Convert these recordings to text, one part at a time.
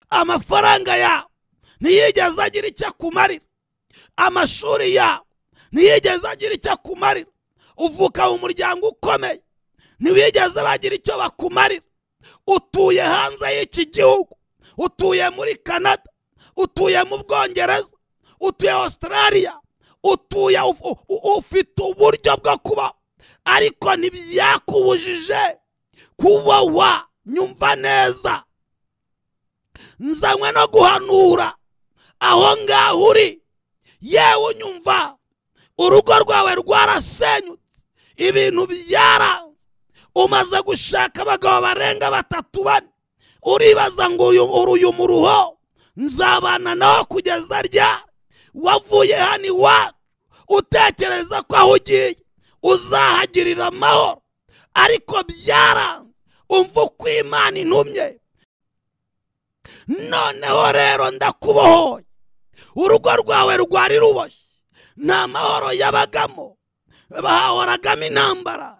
amafaranga yawe ntiyigeze agira icyo akumarira amashuri yawe ntiyigeze agira icyo akumarira uvuka mu muryango ukomeye ntibigeze bagira icyo bakumarira utuye hanze y'iki gihugu utuye muri canada utuye mu bwongereza utuye australia utuye ufite uburyo bwo kuba ariko ntibyakubujije kuba wa nyumva neza nzanywe no guhanura aho ngaho uri yewe unyumva urugo rwawe rwarasenyutse ibintu byara umaze gushaka abagabo barenga batatu bane uribaza ngo uyu muruho nzabana nawe kugeza ryari wavuye hano iwacu utekereza ko aho ugiye uzahagirira amahoro ariko byara umva uko imana intumye noneho rero ndakubohoye urugo rwawe rwari ruboshye nta mahoro yabagamo bahahoragamo intambara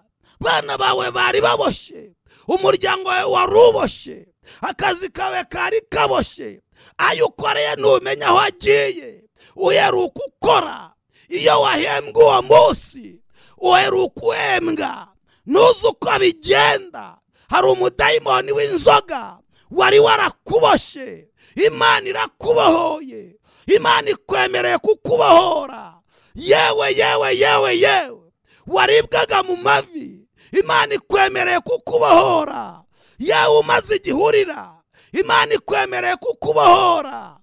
abana bawe bari baboshye umuryango wawe wari uboshye akazi kawe kari kaboshye ayo ukoreye ntumenya aho agiye uheruka ukora iyo wahembwa uwo munsi uheruka uhembwa ntuzi uko bigenda hari umudayimoni w'inzoga wari warakuboshye imana irakubohoye imana ikwemereye kukubohora yewe yewe yewe yewe waribwaga mu mavi imana ikwemereye kukubohora yewe umaze igihurira imana ikwemereye kukubohora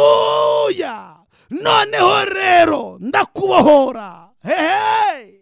hararuya noneho rero ndakubohora hehe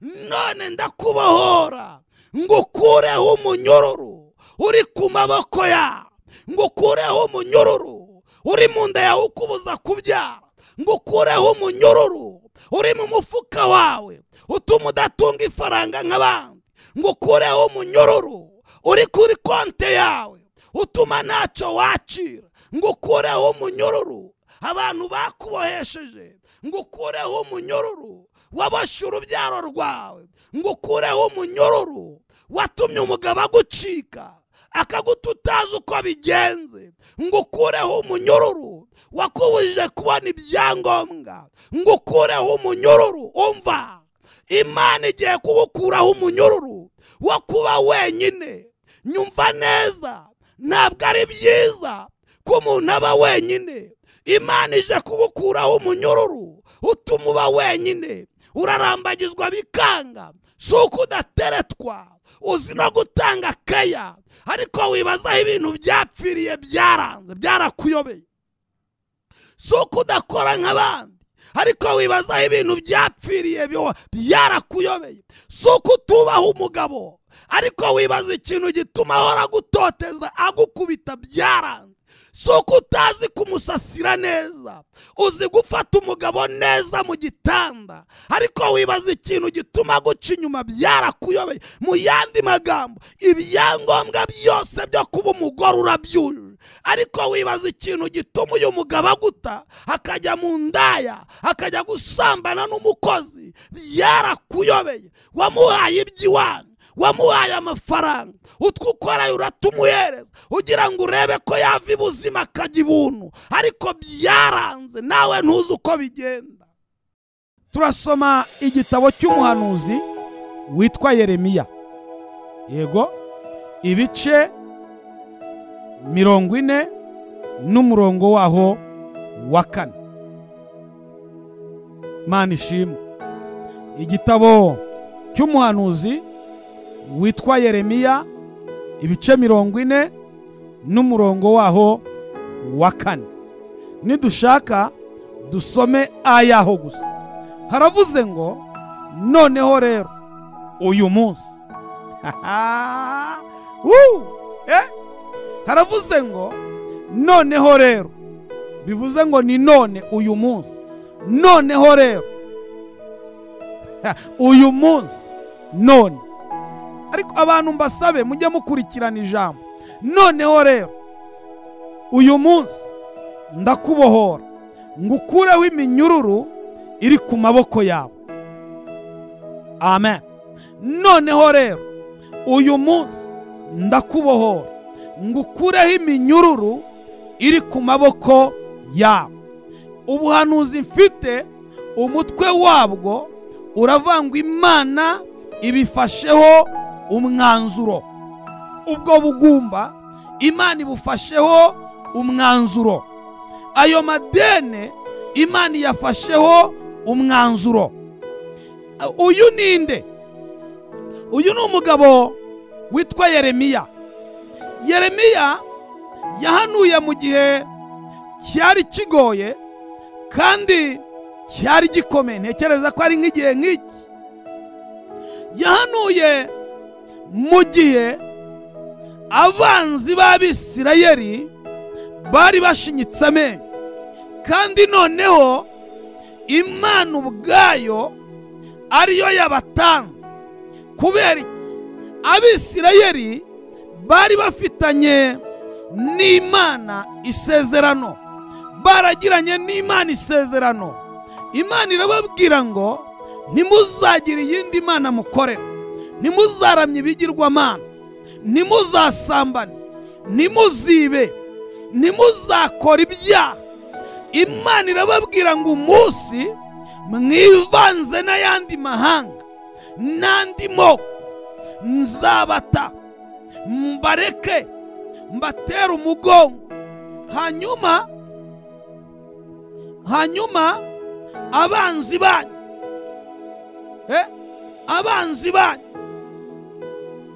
none ndakubohora ngo ukureho umunyururu uri ku maboko ya ngo ukureho umunyururu uri mu nda yawe ukubuza kubyara ngo ukureho umunyururu uri mu mufuka wawe utuma udatunga ifaranga nk'abandi ngo ukureho umunyururu uri kuri konte yawe utuma ntacyo wacira ngo ukureho umunyururu abantu bakubohesheje ngo ukureho umunyururu waboshye urubyaro rwawe ngo ukureho umunyururu watumye umugabo agucika akaguta utazi uko bigenze ngo ukureho umunyururu wakubujije kubona ibyangombwa ngo ukureho umunyururu umva imana igiye kuwukuraho umunyururu wo kuba wenyine nyumva neza ntabwo ari byiza ko umuntu aba wenyine imana ije kuwukuraho umunyururu utuma uba wenyine urarambagizwa bikanga si uko udateretwa uzi no gutanga keya ariko wibazaho ibintu byapfiriye byaranze byarakuyobeye si uko udakora nk'abandi ariko wibazaho ibintu byapfiriye byarakuyobeye si uko utubaho umugabo ariko wibaza ikintu gituma ahora agutoteza agukubita byaranze si uko utazi kumusasira neza uzi gufata umugabo neza mu gitanda ariko wibaza ikintu gituma guca inyuma byarakuyobeye mu yandi magambo ibyangombwa byose byo kuba umugore urabyujuje ariko wibaza ikintu gituma uyu mugabo aguta akajya mu ndaya akajya gusambana n'umukozi byarakuyobeye wamuhaye iby'iwanyu wamuhaye amafaranga utwo ukora uratumuhereza ugira ngo urebe ko yava ibuzima akajya ibuntu ariko byaranze nawe ntuzi uko bigenda turasoma igitabo cy'umuhanuzi witwa yeremiya yego ibice mirongo ine n'umurongo waho wa kane mani ishimwe igitabo cy'umuhanuzi witwa yeremiya ibice mirongo ine n'umurongo waho wa kane nidushaka dusome ayaho gusa haravuze ngo noneho rero uyu munsi haravuze ngo noneho rero bivuze ngo ni none uyu munsi noneho rero uyu munsi none ariko abantu mbasabe mujye mukurikirana ijambo noneho rero uyu munsi ndakubohora ngo ukureho iminyururu iri ku maboko yawe amen noneho rero uyu munsi ndakubohora ngo ukureho iminyururu iri ku maboko yabo ubuhanuzi mfite umutwe wabwo uravangwa imana ibifasheho umwanzuro ubwo bugumba imana ibufasheho umwanzuro ayo madene imana iyafasheho umwanzuro uyu ni nde uyu ni umugabo witwa yeremiya yeremiya yahanuye mu gihe cyari kigoye kandi cyari gikomeye ntekereza ko ari nk'igihe nk'iki yahanuye mu gihe abanzi b'abisirayeri bari bashinyitse amenyo kandi noneho imana ubwayo ariyo yabatanze kubera iki abisirayeri bari bafitanye n'imana isezerano baragiranye n'imana isezerano imana irababwira ngo ntimuzagire iyindi mana mukorera ntimuzaramye ibigirwamana ntimuzasambane ntimuzibe ntimuzakora ibyaha imana irababwira ngo umunsi mwivanze n'ayandi mahanga n'andi moko nzabata mbareke mbatera umugongo hanyuma hanyuma abanzi banyu abanzi banyu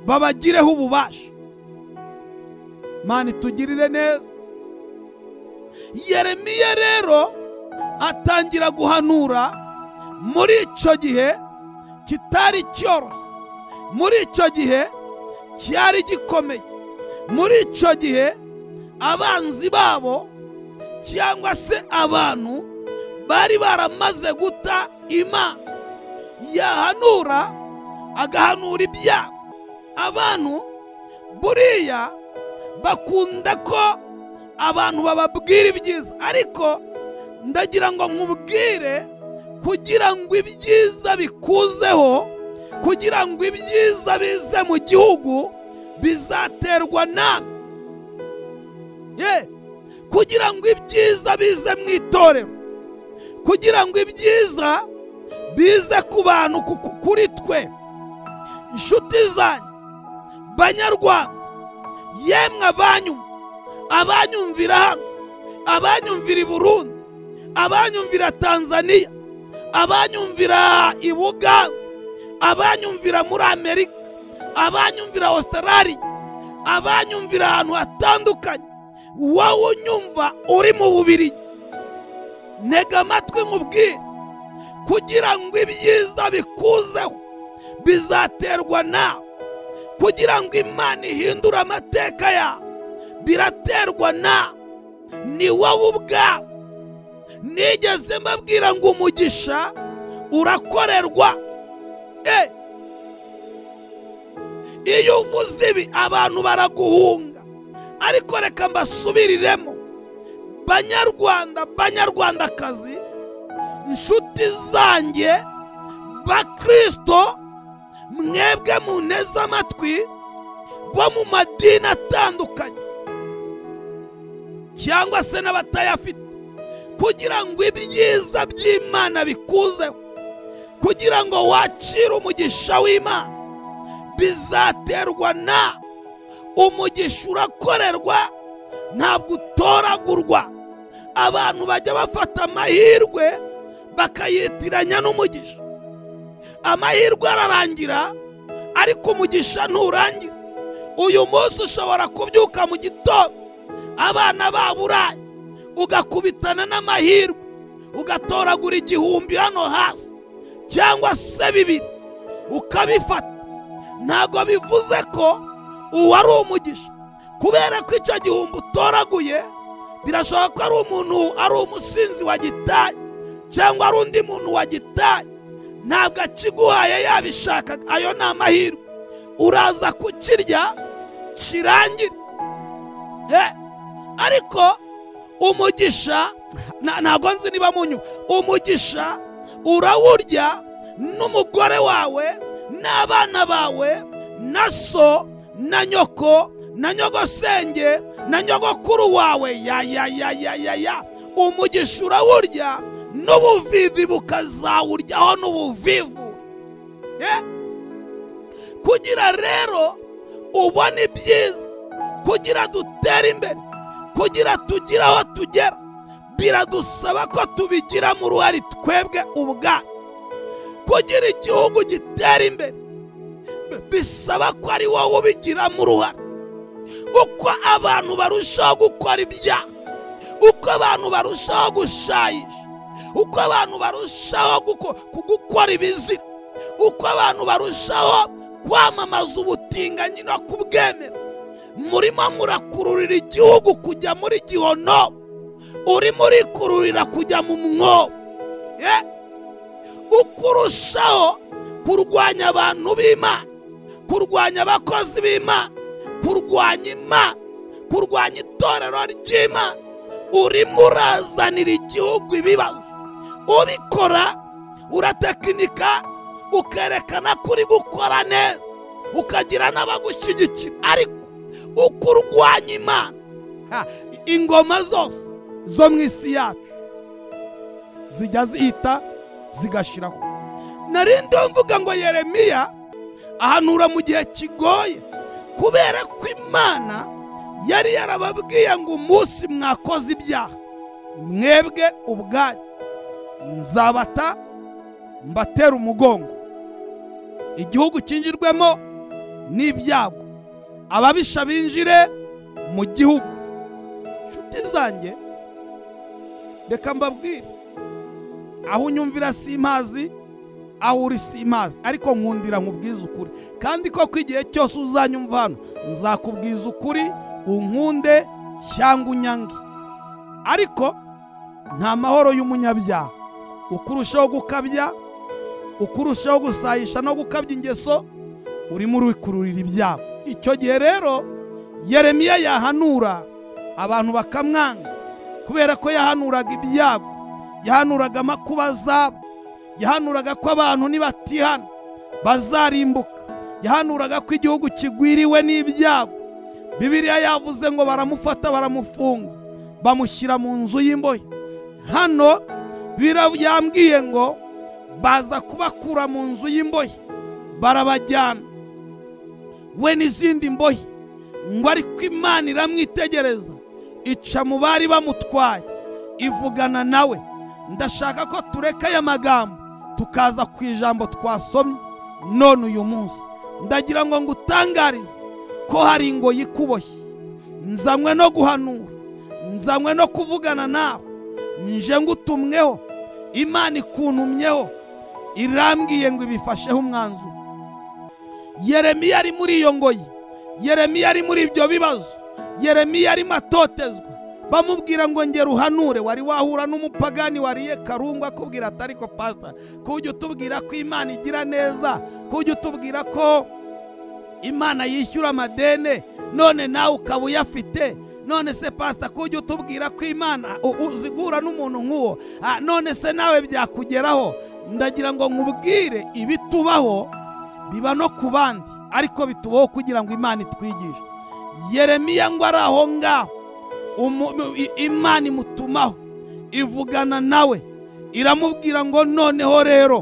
babagireho ububasha mani tugirire neza yeremiya rero atangira guhanura muri icyo gihe kitari cyoroshye muri icyo gihe cyari gikomeye muri icyo gihe abanzi babo cyangwa se abantu bari baramaze guta imana yahanura agahanura ibyaha abantu buriya bakunda ko abantu bababwira ibyiza ariko ndagira ngo nkubwire kugira ngo ibyiza bikuzeho kugira ngo ibyiza bize mu gihugu bizaterwa nawe yeee kugira ngo ibyiza bize mu itorero kugira ngo ibyiza bize ku bantu kuri twe inshuti zanyu banyarwanda yemwe abanyu abanyumvira hano abanyumvira i burundi abanyumvira tanzania abanyumvira i buganda abanyumvira muri amerika abanyumvira australia abanyumvira ahantu hatandukanye wowe unyumva uri mu bubiri ntega amatwi nk'ubwire kugira ngo ibyiza bikuzeho bizaterwa nawe kugira ngo imana ihindure amateka yawe biraterwa nawe ni wowe ubwawe nigeze mbabwira ngo umugisha urakorerwa iyo uvuze ibi abantu baraguhunga ariko reka mbasubiriremo banyarwanda banyarwandakazi inshuti zanjye bakirisito mwebwe muneze amatwi bo mu madini atandukanye cyangwa se n'abatayafite kugira ngo ibyiza by'imana bikuzeho kugira ngo wacire umugisha w'imana bizaterwa nawe umugisha urakorerwa ntabwo utoragurwa abantu bajya bafata amahirwe bakayitiranya n'umugisha amahirwe ararangira ariko umugisha nturangira uyu munsi ushobora kubyuka mu gitondo abana baburaye ugakubitana n'amahirwe ugatoragura igihumbi hano hasi cyangwa se bibiri ukabifata ntabwo bivuze ko uwo ari umugisha kubera ko icyo gihumbi utoraguye birashoboka ko ari umuntu ari umusinzi wa gitaye cyangwa ari undi muntu wa gitaye ntabwo akiguhaye yabishaka ayo ni amahirwe uraza kukirya kirangira ariko umugisha ntabwo nzi niba munyuma umugisha urawurya n'umugore wawe n'abana bawe na so na nyoko na nyogosenge na nyogokuru wawe ya ya ya ya ya ya umugisha urawurya n'ubuvivi bukazawuryaho n'ubuvivu Eh? kugira rero ubone ibyiza kugira dutere imbere kugira tugire aho tugera biradusaba ko tubigiramo uruhare twebwe ubwacu kugira igihugu gitera imbere bi- bisaba ko ari wowe ubigiramo uruhare uko abantu barushaho gukora ibyaha uko abantu barushaho gushayisha uko abantu barushaho guko- ku- gukora ibizira uko abantu barushaho kwamamaza ubutinganyi no kubwemera murimo murakururira igihugu kujya muri gihono urimo urikururira kujya mu mwobo Eh? uko urushaho kurwanya abantu b'imana kurwanya abakozi b'imana kurwanya imana kurwanya itorero ry'imana urimo urazanira igihugu ibibazo ubikora uratekinika ukerekana ko uri gukora neza ukagira n'abagushyigikira ariko uko urwanya imana ha, ingoma zose zo mu isi yacu zijya zihita zigashiraho narindi mvuga ngo yeremiya ahanura mu gihe kigoye kubera ko imana yari yarababwiye ngo umunsi mwakoze ibyaha mwebwe ubwanyu nzabata mbatera umugongo igihugu kingirwemo n'ibyago ababisha binjire mu gihugu nshuti zanjye reka mbabwire aho unyumvira simpazi aho uri simpazi ariko nkundira nkubwiza ukuri kandi koko igihe cyose uzanyumva hano nzakubwiza ukuri unkunde cyangwa unyange ariko nta mahoro y'umunyabyaha uko urushaho gukabya uko urushaho gusayisha no gukabya ingeso urimo urikururira ibyago icyo gihe rero yeremiya yahanura abantu bakamwanga kubera ko yahanuraga ibyago yahanuraga amakuba azaba yahanuraga ko abantu nibatihana bazarimbuka yahanuraga ko igihugu kigwiriwe n'ibyago bibiliya yavuze ngo baramufata baramufunga bamushyira mu nzu y'imbohe hano bira- yambwiye ngo baza kubakura mu nzu y'imbohe barabajyana we n'izindi mbohe ngo ariko imana iramwitegereza ica mu bari bamutwaye ivugana nawe ndashaka ko tureka aya magambo tukaza ku ijambo twasomye none uyu munsi ndagira ngo ngutangarize ko hari ingoyi ikuboshye nzanywe no guhanura nzanywe no kuvugana nawe nje ngutumweho imana ikuntumyeho irambwiye ngo ibifasheho umwanzuro yeremiya ari muri iyo ngoyi yeremiya ari muri ibyo bibazo yeremiya arimo atotezwa bamubwira ngo ngera uhanure wari wahura n'umupagani wariye karungu akubwira ati ariko pasita ko ujya utubwira ko imana igira neza ko ujya utubwira ko imana yishyura amadene none nawe ukaba uyafite none se pasita ko ujya utubwira ko imana u- uzigura n'umuntu nk'uwo Ah, none se nawe byakugeraho ndagira ngo nkubwire ibitubaho biba no ku bandi ariko bitubaho kugira ngo imana itwigishe yeremiya ngo ari aho ngaho umu- mu- i- imana imutumaho ivugana nawe iramubwira ngo noneho rero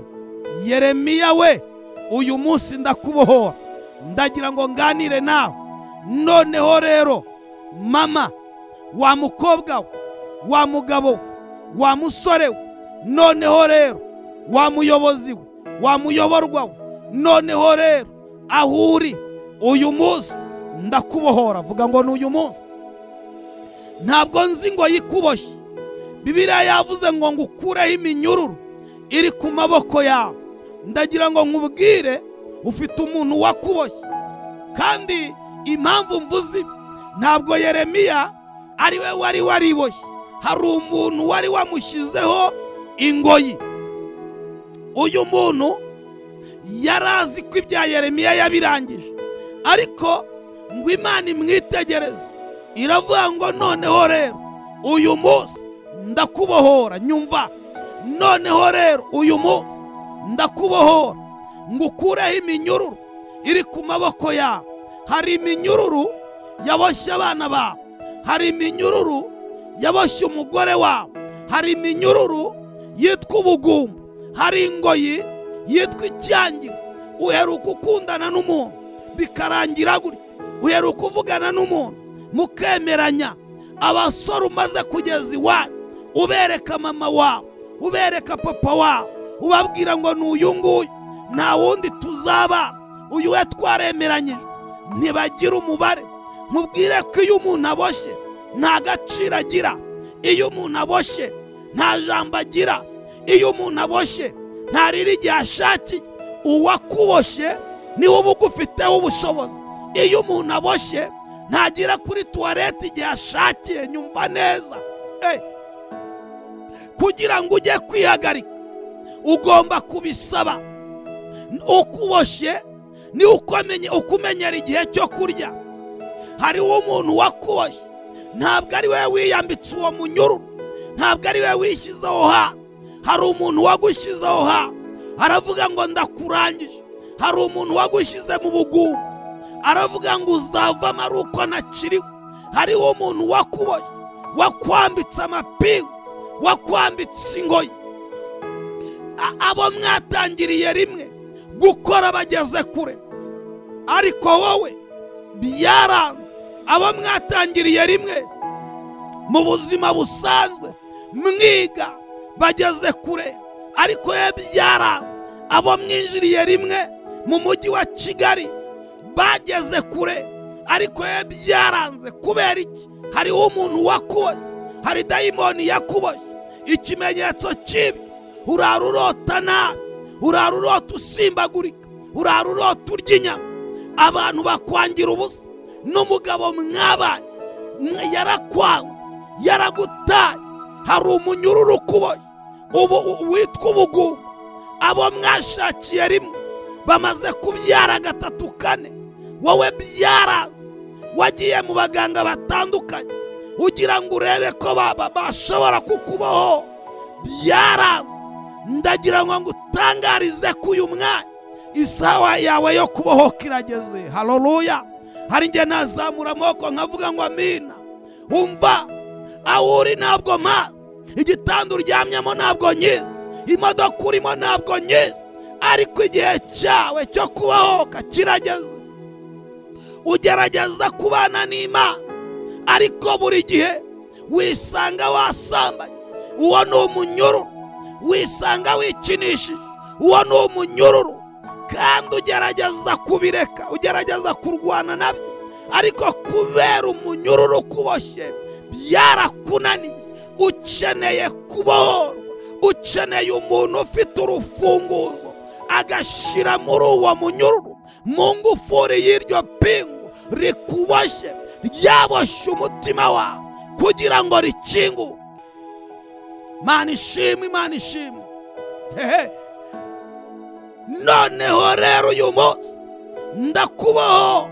yeremiya we uyu munsi ndakubohora ndagira ngo nganire nawe noneho rero mama wa mukobwa we wa mugabo we wa musore we noneho rero wa muyobozi we wa muyoborwa we noneho rero aho uri uyu munsi ndakubohora vuga ngo ni uyu munsi ntabwo nzi ngo yikuboshye bibiriya yavuze ngo ngukureho iminyururu iri ku maboko yawe ndagira ngo nkubwire ufite umuntu wakuboshye kandi impamvu mvuze ibi ntabwo yeremiya ari we wari wariboshye hari umuntu wari wamushyizeho ingoyi uyu muntu yari azi ko ibya yeremiya yabirangije ariko ngo imana imwitegereze iravuga ngo noneho rero uyu munsi ndakubohora nyumva noneho rero uyu munsi ndakubohora ngo ukureho iminyururu iri ku maboko yawe hari iminyururu yaboshye abana bawe hari iminyururu yaboshye umugore wawe hari iminyururu yitwa ubugumba hari ingoyi yitwa icyangira uheruka ukundana n'umuntu bikarangira gutya uheruka uvugana n'umuntu mukemeranya abasore umaze kugeza iwanyu ubereka mama wawe ubereka papa wawe ubabwira ngo ni uyu nguyu nta wundi tuzaba uyu we twaremeranyije ntibagira umubare mubwire ko iyo umuntu aboshye nta gaciro agira iyo umuntu aboshye nta jambo agira iyo umuntu aboshye ntarira igihe ashakiye uwakuboshye niwe uba ugufiteho ubushobozi iyo umuntu aboshye ntagira kuri tuwarete igihe ashakiye nyumva neza Eh, kugira ngo ujye kwihagarika ugomba kubisaba ukuboshye ni ukomenye ukumenyera igihe cyo kurya hariho umuntu wakuboshye ntabwo ari we wiyambitse uwo munyururu ntabwo ari we wishyizeho ha hari umuntu wagushyizeho ha aravuga ngo ndakurangije hari umuntu wagushyize mu bugumba aravuga ngo uzavamo ari uko nakiriwe hariho umuntu wakuboshye wakwambitse amapingu wakwambitse ingoyi A- abo mwatangiriye rimwe gukora bageze kure ariko wowe byaranze abo mwatangiriye rimwe mu buzima busanzwe mwiga bageze kure ariko ye byaranze abo mwinjiriye rimwe mu mujyi wa kigali bageze kure ariko ye byaranze kubera iki hariho umuntu wakuboshye hari dayimoni yakuboshye ikimenyetso kibi urara urota nabi urara urota usimbagurika urara urota urya inyama abantu bakwangira ubusa n'umugabo mwabaye mwe yarakwanze yaragutaye hari umunyururu ukuboshye ubu witwa ubugumba abo mwashakiye rimwe bamaze kubyara gatatu kane wowe byaranze wagiye mu baganga batandukanye ugira ngo urebe ko baba bashobora kukubaho byaranze ndagira ngo ngutangarize ko uyu mwanya isaha yawe yo kubohoka irageze haleluya hari igihe nazamura amaboko nkavuga ngo amina wumva aho uri ntabwo mpazi igitanda uryamyemo ntabwo nyizi imodoka urimo ntabwo nyizi ariko igihe cyawe cyo kubahoka kirageze ugerageza kubana n'imana ariko buri gihe wisanga wasambanye uwo ni umunyururu wisanga wikinishije uwo ni umunyururu kandi ugerageza kubireka ugerageza kurwana nabyo ariko kubera umunyururu ukuboshye byarakunaniye ukeneye kubohorwa ukeneye umuntu ufite urufunguzo agashyira muri uwo munyururu mu ngufuri y'iryo pingu rikuboshye ryaboshye umutima wawe kugira ngo rikinguke mana ishimwe imana ishimwe hehe noneho rero uyu munsi ndakubaho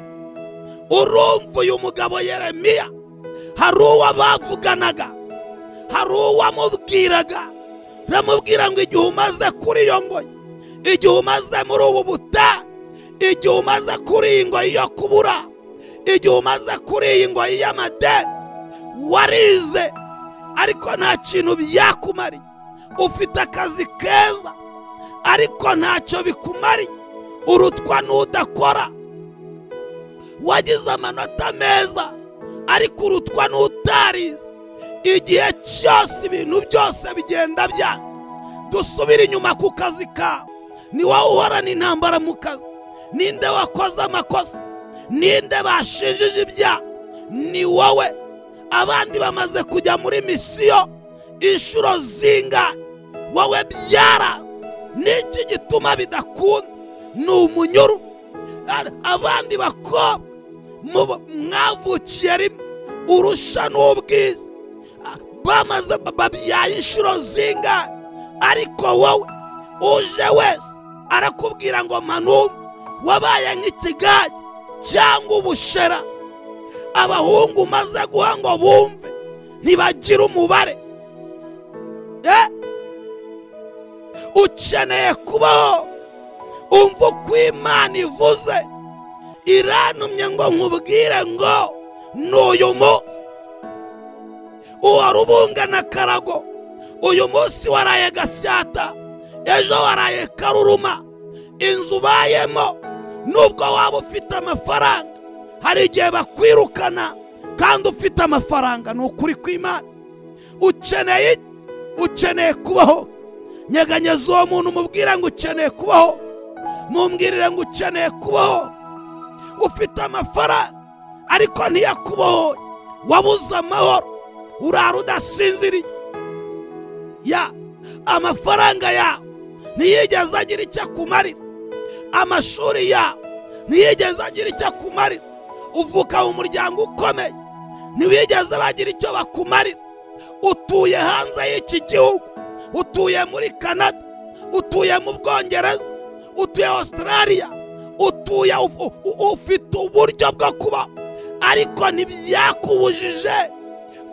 urumva uyu mugabo yeremiya hari uwo bavuganaga hari uwo amubwiraga ramubwira ngo igihe umaze kuri iyo ngoyi igihe umaze muri ubu butayu igihe umaze kuri iyi ngoyi yo kubura igihe umaze kuri iyi ngoyi y'amadeni warize ariko nta kintu byakumariye ufite akazi keza ariko ntacyo bikumariye urutwa n'udakora wagize amanota meza ariko urutwa n'utarize igihe cyose ibintu byose bigenda byanga dusubire inyuma ku kazi kawe ni wowe uhorana intambara mu kazi ninde wakoze amakosa ninde bashinjije ibyaha ni wowe abandi bamaze kujya muri misiyo inshuro zinga wowe byara niki gituma bidakunda ni umunyuru Ar- abandi bakobwa mu- mwavukiye rimwe urusha n'ubwiza A- bamaze babyaye inshuro zinga ariko wowe uje wese arakubwira ngo manumve wabaye nk'ikigage cyangwa ubushera abahungu umaze guha ngo bumve ntibagire umubare Eh! ukeneye kubaho umva uko imana ivuze irantumye ngo nkubwire ngo ni uyu munsi uwarubungana karago uyu munsi waraye gasyata ejo waraye karuruma inzu ubayemo nubwo waba ufite amafaranga hari igihe bakwirukana kandi ufite amafaranga ni ukuri kw'imana ukeneye iki? ukeneye kubaho nyeganyeza uwo muntu umubwire ngo ukeneye kubaho mumbwirire ngo ukeneye kubaho ufite amafaranga ariko ntiyakubohoye wabuze amahoro urara udasinziriye ya amafaranga yawe ntiyigeze agira icyo akumarira amashuri yawe ntiyigeze agira icyo akumarira uvuka mu muryango ukomeye ntibigeze bagira icyo bakumarira utuye hanze y'iki gihugu utuye muri canada utuye mu bwongereza utuye australia utuye uf- u- ufite uburyo bwo kuba ariko ntibyakubujije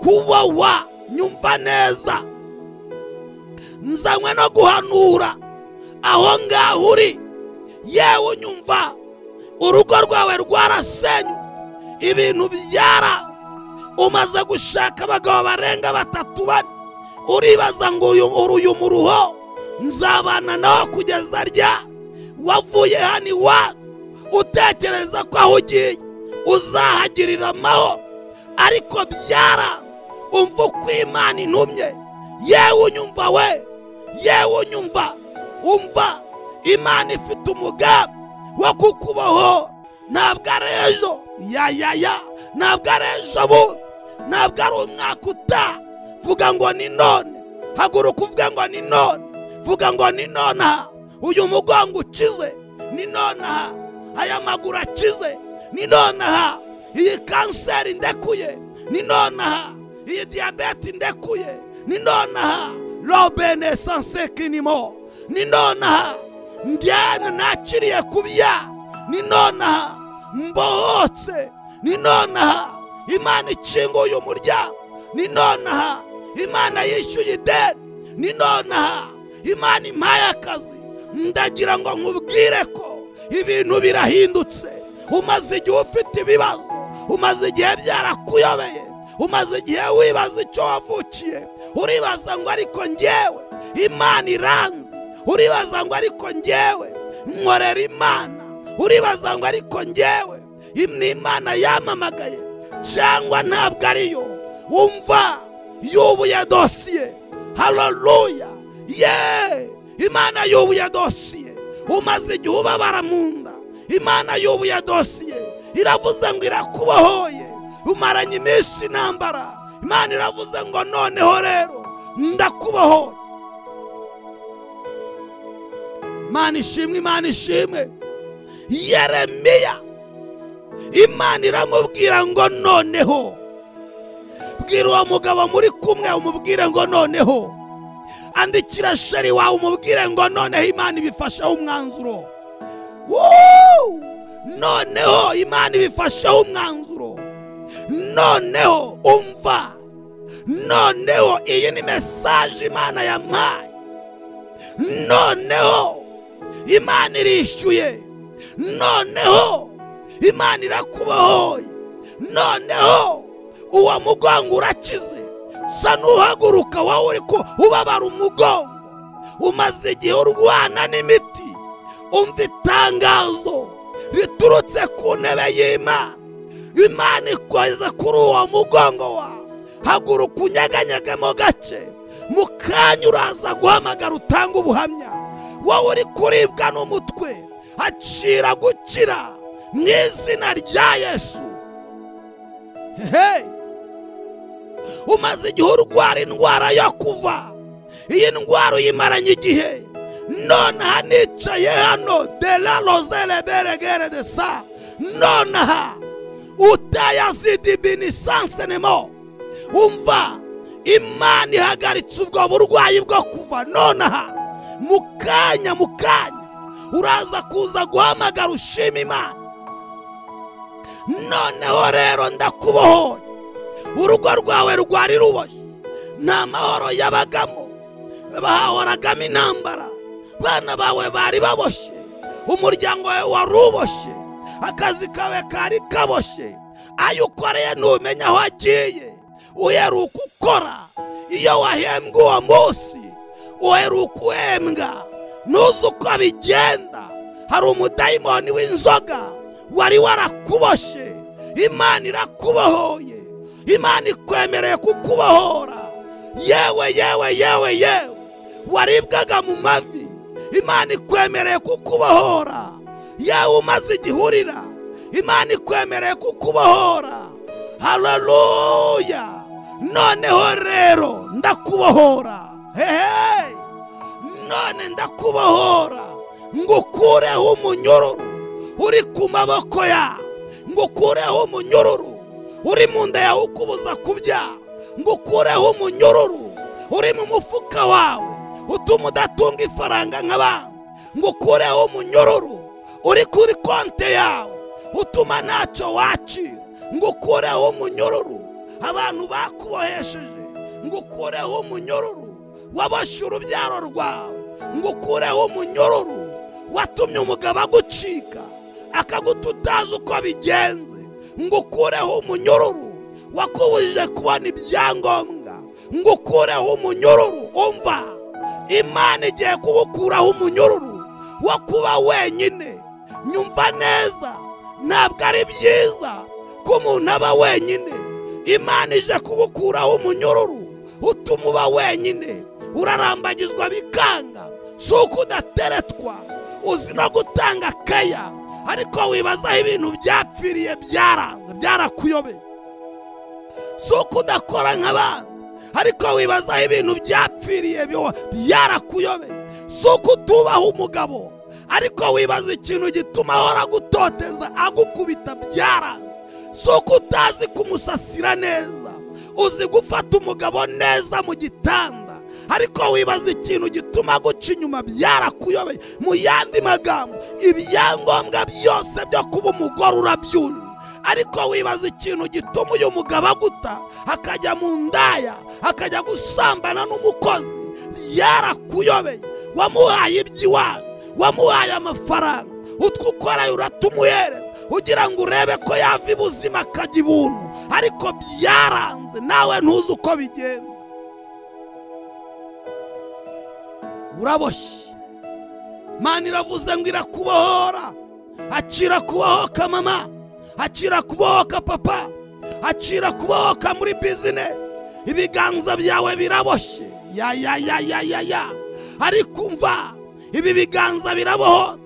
kuba wa nyumva neza nzanywe no guhanura aho ngaho uri yewe unyumva urugo rwawe rwarasenyutse ibintu byara umaze gushaka abagabo barenga batatu bane uribaza ngo uyu uyu muruho nzabana nawe kugeza rya wavuye hano iwawe utekereza ko aho ugiye uzahagirira amahoro ariko byara umva uko imana intumye yewe unyumva we yewe unyumva umva imana ifite umugambi wo kukubohora ntabwo ari ejo ya ya ya ntabwo ari ejo bundi ntabwo ari umwaka utaha vuga ngo ni none haguruka uvuge ngo ni none vuga ngo ni nonaha uyu mugongo ukize ni nonaha aya maguru akize ni nonaha iyi kanseri ndekuye ni nonaha iyi diyabete ndekuye ni nonaha robene sansekinimo ni nonaha njyana nakiriye kubya ni nonaha mbohotse ni nonaha imana ikinguye umuryango ni nonaha imana yishyuye ideni ni nonaha imana impaye akazi ndagira ngo nkubwire ko ibintu birahindutse umaze igihe ufite ibibazo umaze igihe byarakuyobeye umaze igihe wibaza icyo wavukiye uribaza ngo ariko njyewe imana iranze uribaza ngo ariko njyewe nkorera imana uribaza ngo ariko njyewe im- ni imana yampamagaye cyangwa ntabwo ariyo wumva yubuye dosiye haleluya ye imana yubuye dosiye umaze igihe ubabara mu nda imana yubuye dosiye iravuze ngo irakubohoye umaranye iminsi intambara imana iravuze ngo noneho rero ndakubohoye imana ishimwe imana ishimwe yeremiya imana iramubwira ngo noneho bwira uwo mugabo muri kumwe umubwire ngo noneho andikira sheri wawe umubwire ngo noneho imana ibifasheho umwanzuro Woo! noneho imana ibifasheho umwanzuro noneho umva noneho iyi ni mesaje imana yampaye noneho imana irishyuye noneho imana irakubohoye noneho uwo mugongo urakize sa n'uhaguruka wowe uri ku ubabara umugongo umaze igihe urwana n'imiti umva itangazo riturutse ku ntebe y'imana imana ikoze kuri uwo mugongo wawe haguruka unyeganyegemo gake mu kanya uraza guhamagara utanga ubuhamya wowe uri kuribwa n'umutwe acira gukira mu izina rya yesu hehe umaze igihe urwara indwara yo kuva iyi ndwara uyimaranye igihe nonaha nicaye hano de la rozere beregere de sa nonaha utaya zidibini sansenemo umva imana ihagaritse ubwo burwayi bwo kuva nonaha mu kanya mu kanya uraza kuza guhamagara ushima imana noneho rero ndakubohoye urugo rwawe rwari ruboshye nta mahoro yabagamo bahahoragamo intambara bana bawe bari baboshye umuryango wawe wari uboshye akazi kawe kari kaboshye ayo ukoreye ntumenya aho agiye uheruka ukora iyo wahembwa uwo munsi uheruka uhembwa ntuzi uko bigenda hari umudayimoni w'inzoga wari warakuboshye imana irakubohoye imana ikwemereye kukubohora yewe yewe yewe yewe waribwaga mu mavi imana ikwemereye kukubohora yewe umaze igihurira imana ikwemereye kukubohora haleluya noneho rero ndakubohora hehe none ndakubohora ngo ukureho umunyururu uri ku maboko ya ngo ukureho umunyururu uri mu nda yawe ukubuza kubya ngo ukureho umunyururu uri mu mufuka wawe utuma udatunga ifaranga nk'abandi ngo ukureho umunyururu uri kuri konti yawe utuma ntacyo wacira ngo ukureho umunyururu abantu bakubohesheje ngo ukureho umunyururu waboshye urubyaro rwawe ngo ukureho umunyururu watumye umugabo agucika akaguta utazi uko bigenze ngo ukureho umunyururu wakubujije kubona ibyangombwa ngo ukureho umunyururu umva imana igiye kuwukuraho umunyururu wo kuba wenyine nyumva neza ntabwo ari byiza ko umuntu aba wenyine imana ije kuwukuraho umunyururu utuma uba wenyine urarambagizwa bikanga si uko udateretwa uzi no gutanga akaya ariko wibazaho ibintu byapfiriye byaranze byarakuyobeye si uko udakora nk'abandi ariko wibazaho ibintu byapfiriye byarakuyobeye si uko utubaho umugabo ariko wibaza ikintu gituma ahora agutoteza agukubita byaranze si uko utazi kumusasira neza uzi gufata umugabo neza mu gitanda ariko wibaza ikintu gituma guca inyuma byarakuyobeye mu yandi magambo ibyangombwa byose byo kuba umugore urabyuye ariko wibaza ikintu gituma uyu mugabo aguta akajya mu ndaya akajya gusambana n'umukozi byarakuyobeye wamuhaye iby'iwanyu wamuhaye amafaranga utwo ukoreye uratuma uhereza ugira ngo urebe ko yava ibuzima akajya ibuntu ariko byaranze nawe ntuzi uko bigenda uraboshye mani iravuze ngo irakubohora acira kubohoka mama acira kubohoka papa acira kubohoka muri bizinesi ibiganza byawe biraboshye ya ya ya ya ya ya ariko umva ibi biganza birabohotse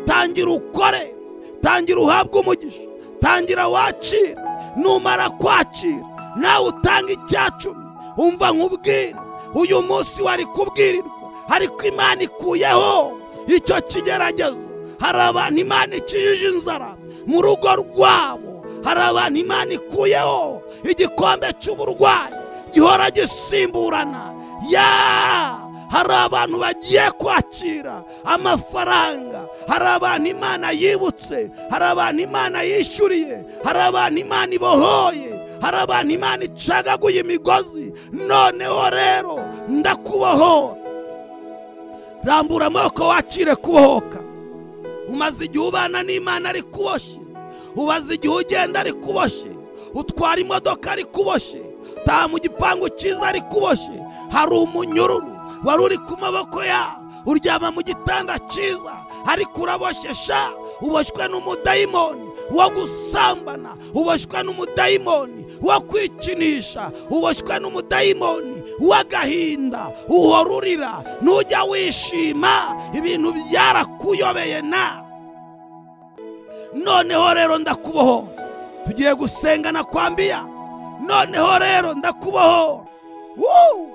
tangira ukore tangira uhabwe umugisha tangira wakira numara kwakira nawe utanga icyacumi umva nk'ubwire uyu munsi wari kubwirirwa ariko imana ikuyeho icyo kigeragezo hari abantu imana ikijije inzara mu rugo rwabo hari abantu imana ikuyeho igikombe cy'uburwayi gihora gisimburana ya hari abantu bagiye kwakira amafaranga hari abantu imana yibutse hari abantu imana yishyuriye hari abantu imana ibohoye hari abantu imana icagaguye imigozi noneho rero ndakubohora rambura amaboko wakire kubohoka umaze igihe ubana n'imana ari kuboshye ubaze igihe ugenda ari kuboshye utwara imodoka ari kuboshye taha mu gipangu cyiza ari kuboshye hari umunyururu wari uri ku maboko ya uryama mu gitanda cyiza ariko uraboshesha uboshywe n'umudayimoni wo gusambana uboshywe n'umudayimoni wo kwikinisha uboshywe n'umudayimoni w'agahinda uhora urira ntujya wishima ibintu byarakuyobeye na noneho rero ndakubohora tugiye gusengana kwa mbiya noneho rero ndakubohora Woo!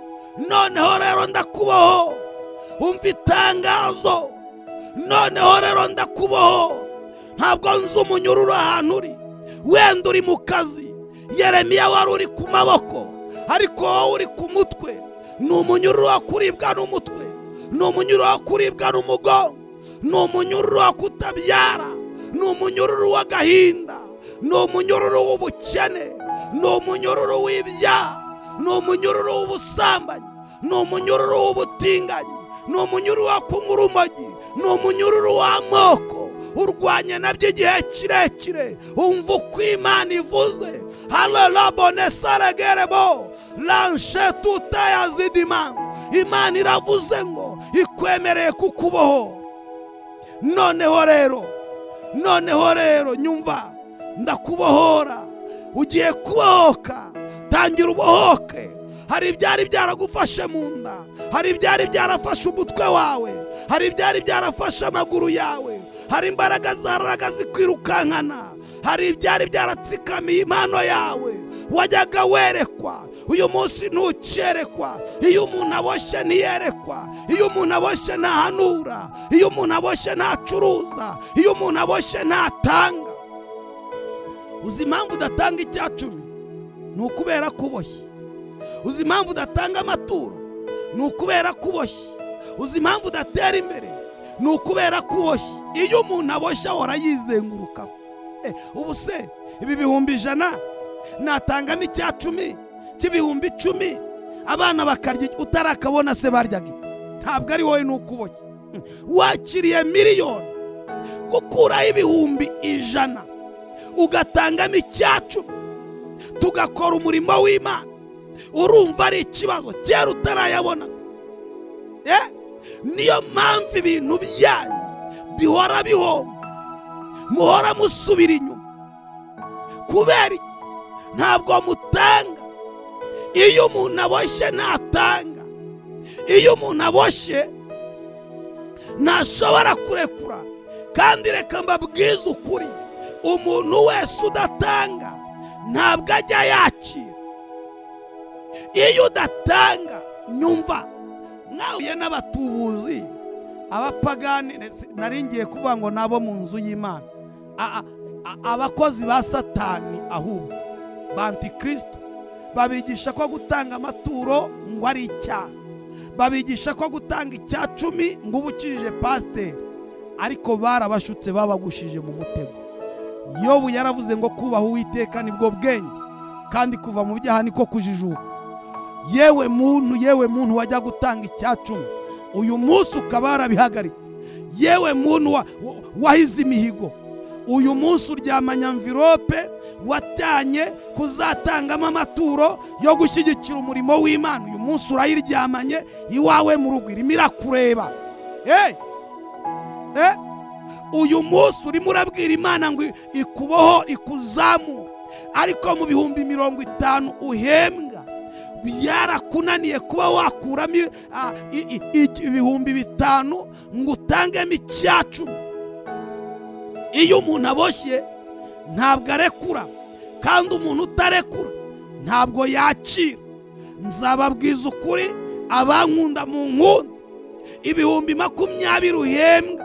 noneho rero ndakubaho umva itangazo noneho rero ndakubaho ntabwo nzi umunyururu ahantu uri wenda uri mu kazi yeremiya wari uri ku maboko ariko wowe uri ku mutwe ni umunyururu wo kuribwa n'umutwe ni umunyururu wo kuribwa n'umugongo ni umunyururu wo kutabyara ni umunyururu w'agahinda ni umunyururu w'ubukene ni umunyururu w'ibyaha ni umunyururu w'ubusambanyi ni umunyururu w'ubutinganyi ni umunyururu wa kunywa urumogi ni umunyururu w'amoko urwanye nabyo igihe kirekire umva uko imana ivuze hararabonesaragerebo lanshe tutayazidima imana iravuze ngo ikwemereye kukubohora noneho rero noneho rero nyumva ndakubohora ugiye kubohoka tangira ubohoke hari ibyari byaragufashe mu nda hari ibyari byarafashe umutwe wawe hari ibyari byarafashe amaguru yawe hari imbaraga zaraga zikwirukankana hari ibyari byaratsikamiye impano yawe wajyaga werekwa uyu munsi ntukerekwa iyo umuntu aboshye ntiyerekwa iyo umuntu aboshye ntahanura iyo umuntu aboshye ntacuruza iyo umuntu aboshye ntatanga uzi impamvu udatanga icya cumi ni ukubera ko uboshye uzi impamvu udatanga amaturo ni ukubera ko uboshye uzi impamvu udatera imbere ni ukubera ko uboshye iyo umuntu aboshye ahora yizengurukaho ubu se ibi bihumbi ijana natangamo icya cumi cy'ibihumbi icumi abana bakarya utarakabona se baryaga iki ntabwo ari wowe ni uko uboshye wakiriye miliyoni gukuraho ibihumbi ijana ugatangamo icya cumi tugakora umurimo w'imana urumva ari ikibazo kera utarayabona niyo mpamvu ibintu byanyu bihora bihomba muhora musubira inyuma kubera iki ntabwo mutanga iyo umuntu aboshye ntatanga iyo umuntu aboshye ntashobora kurekura kandi reka mbabwize ukuri umuntu wese udatanga ntabwo ajya yakira iyo udatanga nyumva mwahuye n'abatubuzi abapagani nari ngiye kuvuga ngo ni abo mu nzu y'imana abakozi ba satani ahubwo bantikristo babigisha ko gutanga amaturo ngo ari icyaha babigisha ko gutanga icya cumi ngo uba ukijije pasiteri ariko barabashutse babagushije mu mutego yobu yaravuze ngo kubaha uwiteka nibwo bwenge kandi kuva mu byaha niko kujijuka yewe muntu yewe muntu wajya gutanga icya cumi uyu munsi ukaba warabihagaritse yewe muntu wahize imihigo uyu munsi uryamanya mvirope watanye kuzatangamo amaturo yo gushyigikira umurimo w'imana uyu munsi urayiryamanye iwawe mu rugo irimo irakureba uyu munsi urimo urabwira imana ngo ikuboho ikuzamure ariko mu bihumbi mirongo itanu uhembwa byarakunaniye kuba wakuramo ibihumbi bitanu ngo utangemo icya cumi iyo umuntu aboshye ntabwo arekura kandi umuntu utarekura ntabwo yakira nzababwiza ukuri abankunda mu nkunda ibihumbi makumyabiri uhembwa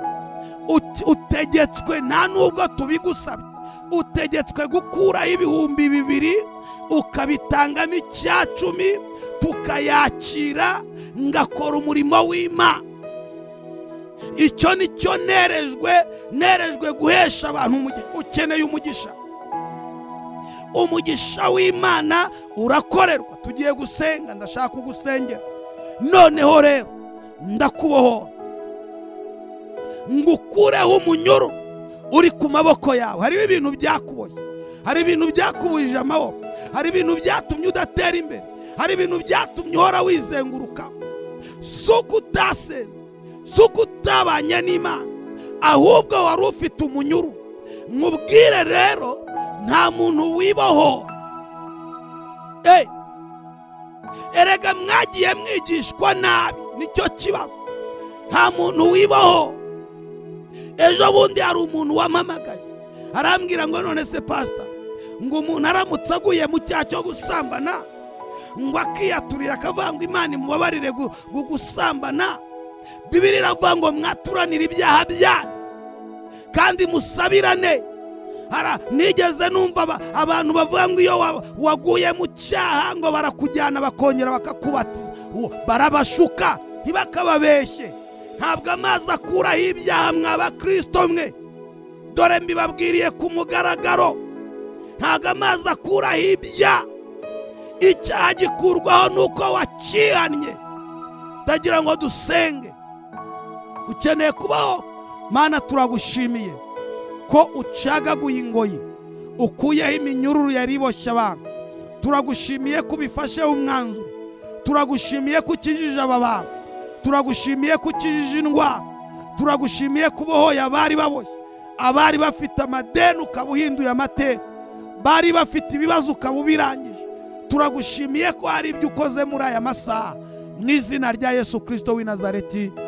utegetswe nta nubwo tubigusabye utegetswe gukuraho ibihumbi bibiri ukabitangamo icya cumi tukayakira ngakora umurimo w'imana icyo ni cyo nerejwe nerejwe guhesha abantu ukeneye umugisha umugisha w'imana urakorerwa tugiye gusenga ndashaka kugusengera noneho rero ndakubohora ngo ukureho umunyoro uri ku maboko yawe hariho ibintu byakuboye hari ibintu byakubujije amaboko hari ibintu byatumye udatera imbere hari ibintu byatumye uhora wizenguruka si uko utasenze si uko utabanye n'imana ahubwo wari ufite umunyuru nkubwire rero nta muntu wibohora erega mwagiye mwigishwa nabi nicyo kibazo nta muntu wibohora ejo bundi hari umuntu wamamagaye arambwira ngo none se pasita ngo umuntu aramutse aguye mu cyaha cyo gusambana ngo akiyaturira akavuga ngo imana imubabarire gusambana bibiri iravuga ngo mwaturanire ibyaha byanyu kandi musabirane nigeze numva abantu bavuga ngo iyo waguye mu cyaha ngo barakujyana bakongera bakakubatiza barabashuka ntibakababeshye ntabwo amazi akuraho ibyaha mw'abakristo mwe dore mbibabwiriye ku mugaragaro ntabwo amazi akuraho ibya icyaha gikurwaho nuko wakihannye utagira ngo dusenge ukeneye kubaho mana turagushimiye ko ucagaguye ingoyi ukuyeho iminyururu yari iboshye abantu turagushimiye ko ubifasheho umwanzuro turagushimiye ko ukijije aba bantu turagushimiye ko ukijije indwara turagushimiye ko ubohoye abari baboshye abari bafite amadeni ukaba uhinduye amateka bari bafite ibibazo ukaba ubirangije turagushimiye ko hari ibyo ukoze muri aya masaha mu izina rya yesu kirisito w'i nazareti